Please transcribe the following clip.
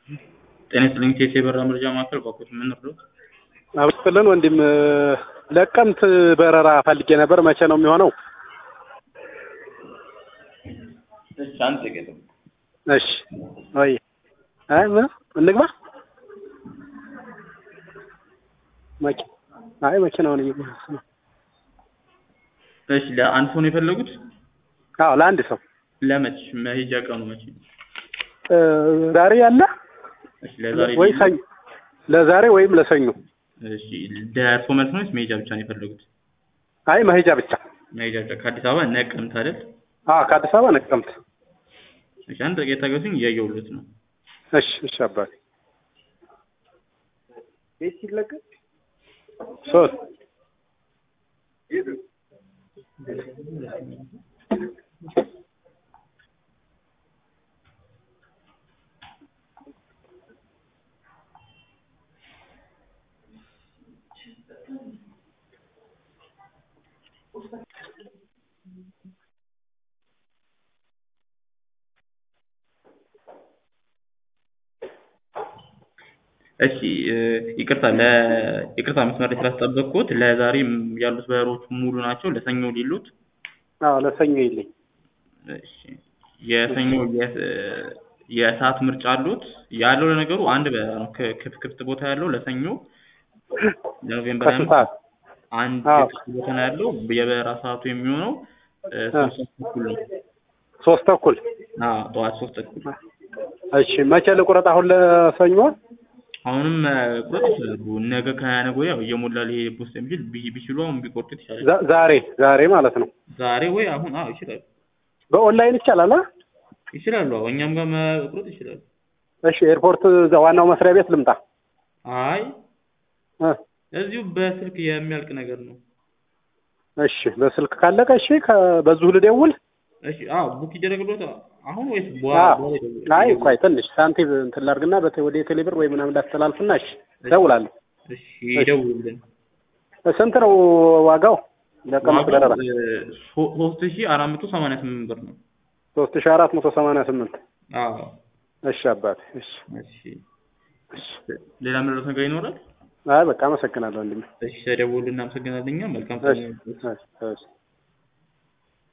ጤና ይስጥልኝ ቴቴ የበረራ መረጃ ማዕከል ባኮት ምን እርዶት? አብስጥልን ወንድም ለቀምት በረራ ፈልጌ ነበር። መቼ ነው የሚሆነው? እሺ አንድ ጥቂት እሺ ወይ አይ ምን እንግባ መኪ አይ መኪናውን እየገዛሁ ነው። እሺ ለአንድ ሰው ነው የፈለጉት? አዎ ለአንድ ሰው ለመች መሄጃ ቀኑ መቼ ነው? እ ዛሬ ያለ እሺ ለዛሬ ወይ ሰኞ ለዛሬ ወይም ለሰኞ። እሺ ደርሶ መልስ ነው ወይስ መሄጃ ብቻ ነው የፈለጉት? አይ መሄጃ ብቻ። መሄጃ ብቻ ከአዲስ አበባ ነቀምት አይደል? አዎ ከአዲስ አበባ ነቀምት። እሺ አንድ ጥቂት ታገሱኝ እያየሁልዎት ነው። እሺ እሺ አባቴ ቤት ሲለቀቅ ሶስት እሺ እ ይቅርታ ለ ይቅርታ መስመር ላይ ስላስጠበቅኩት ለዛሬ ያሉት በረሮች ሙሉ ናቸው። ለሰኞ ሊሉት አዎ ለሰኞ ይልኝ። እሺ የሰኞ የ- የሰዓት ምርጫ አሉት? ያለው ለነገሩ አንድ በረራ ነው። ክ- ክፍት ክፍት ቦታ ያለው ለሰኞ ለኖቬምበር ከስንት ሰዓት? አንድ አዎ። ክፍት ቦታ ነው ያለው። የበረራ ሰዓቱ የሚሆነው እ ሶስት ሰዓት ተኩል ነው። ሶስት ተኩል አዎ ጠዋት ሶስት ተኩል እሺ መቼ ልቁረጥ? አሁን ለሰኞ አሁንም እ ቁረጥ ይችላሉ። ነገ ከነገ ወዲያ እየሞላ ሊሄድ ስለሚችል ቢ- ቢችሉ አሁን ቢቆርጡት ይቻላል። ዛ- ዛሬ ዛሬ ማለት ነው። ዛሬ ወይ አሁን አዎ ይችላሉ በኦንላይን ይቻላል? አ? ይችላሉ። አዎ እኛም ጋር መቁረጥ ይችላሉ። እሺ ኤርፖርት እዛ ዋናው መስሪያ ቤት ልምጣ? አይ እ እዚሁ በስልክ የሚያልቅ ነገር ነው። እሺ በስልክ ካለቀ እሺ ከ- በዚሁ ልደውል? እሺ አዎ ቡክ ይደረግልዎት አሁን ወይስ አዎ። በኋላ በኋላ ይደውሉ? አይ ቆይ ትንሽ ሳንቲም እንትን ላድርግና በቴ- ወደ ቴሌብር ወይ ምናምን ላስተላልፍና እሺ እደውላለሁ። እሺ ይደውሉልን። ስንት ነው ዋጋው? ለቀምት በረራ ዋጋው እ ሶ- ሶስት ሺህ አራት መቶ ሰማንያ ስምንት ብር ነው። ሶስት ሺህ አራት መቶ ሰማንያ ስምንት አዎ እሺ አባቴ እሺ እሺ ሌላ ምንድነው ነገር ይኖራል? አይ በቃ አመሰግናለሁ ወንድሜ። እሺ ተደውሉልን። እናመሰግናለን። እኛ መልካም እሺ ቀን እሺ እሺ